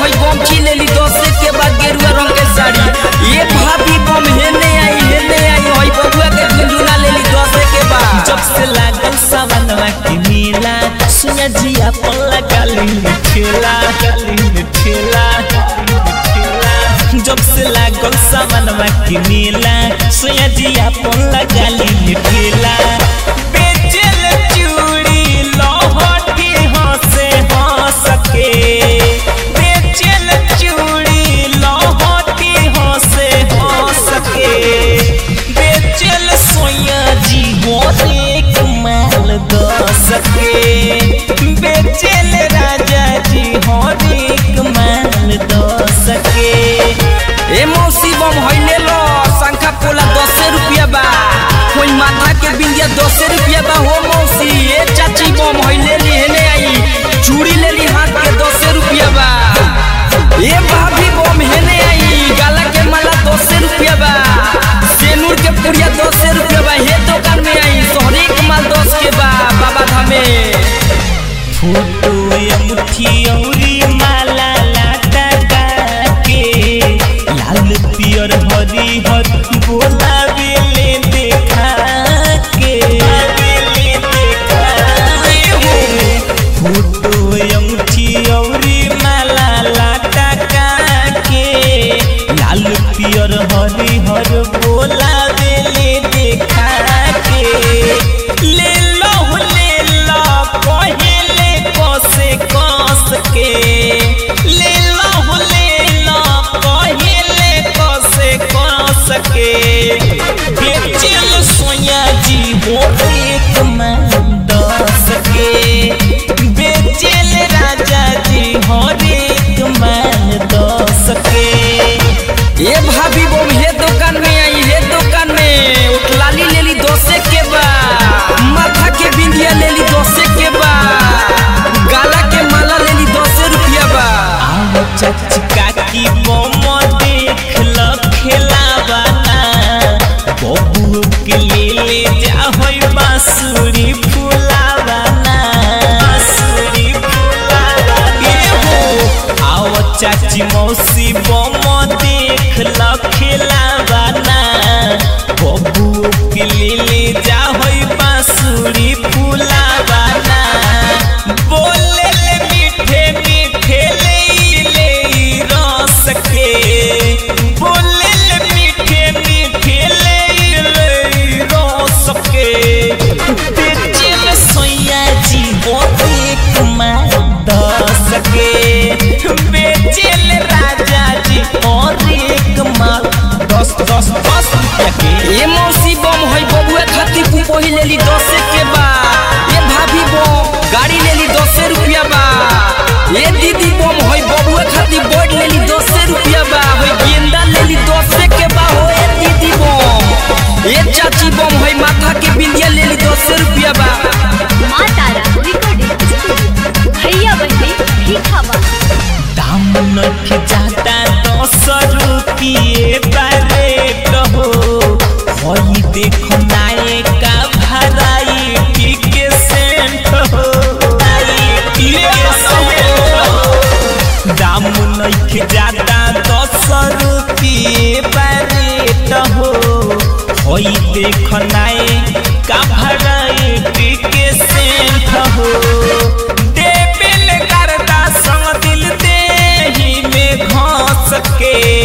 होई बम की लेली दस के बाद गेरुआ रंग के साड़ी ये भाभी बम हेने आई हेने आई होई बबुआ के झुंझुना लेली दस के बाद जब से लागल सावनवा के मेला सुना जिया पल्ला काली ठेला काली ठेला जब से लागल सावनवा के मेला सुना जिया पल्ला काली ठेला बेचल चूड़ी लहठी हंसे हंस के बेचल चूड़ी लहठी हंसे हंस के बेचल सोया जी एक माल दस के बेचल राजा जी एक माल दस के ए मौसी बम होइले लो शंखा पोला दस रुपया बा कोई माथा के बिंदिया दस रुपया बा हो मौसी ए चाची बम होइले ली हेने आई चूड़ी लेली हाथ के दस रुपया बा ए भाभी बम हेने आई गाला के माला दस रुपया बा सेनूर के पुड़िया दस रुपया बा हे दुकान में आई सोहरे के माल दस के बा बाबा धामे फोटो अंगूठी औरी माला लाटा के लाल पियर हरी हर बोला बेले देखा के बेले देखा के फोटो अंगूठी औरी माला लाटा के लाल पियर हरी हर बोला बेले देखा के ले लो ले लो पहले कसे कस के ले लो ले लो पहले कसे कस के बेचल सोया जी हो एक मान दस के बेचल राजा जी हो एक मान दस के ए भाभी बम हे दुकान में आई हे दुकान में उठलाली लेली दोसे के बा माथा के बिंदिया लेली दोसे के बा गाला के माला लेली दोसे रुपया बा आओ चाची काकी बम देख ल खेलावाना बबू के ले ले जा होई बांसुरी फुलावाना बांसुरी फुलावाना ए हो आओ चाची मौसी बम देख ल खेलावाना बबू के ले ले जा होई बांसुरी फुलावाना बोले ले मीठे मीठे ले ले रस के बोले ले मीठे मीठे ले ले रस के बेचल सोया जी एक माल दस के बेचल राजा जी और एक माल दस दस दस रुपया के ए मौसी बम होई बबुआ खातिर पुपोही लेली दोसे के बा ए भाभी बम गाड़ी लेली दोसे रुपया बा ए दीदी बम होई बबुआ खातिर बोर्ड लेली दोसे रुपया बा होई गेंदा लेली दोसे के बा हो ए दीदी बम ए चाची बम होई माथा के बिंदिया लेली दोसे रुपया बा माँ तारा रिकॉर्डिंग स्टूडियो भैया बहनी भीखावा दाम नख जाता दस रुपये बारे कहो होई देखो नाये का भराई के सेंट हो दाम नख जाता दस रुपये बारे कहो होई देखो नाये का भराई के सेंट हो देबिल करदा संग दिल देही में घास के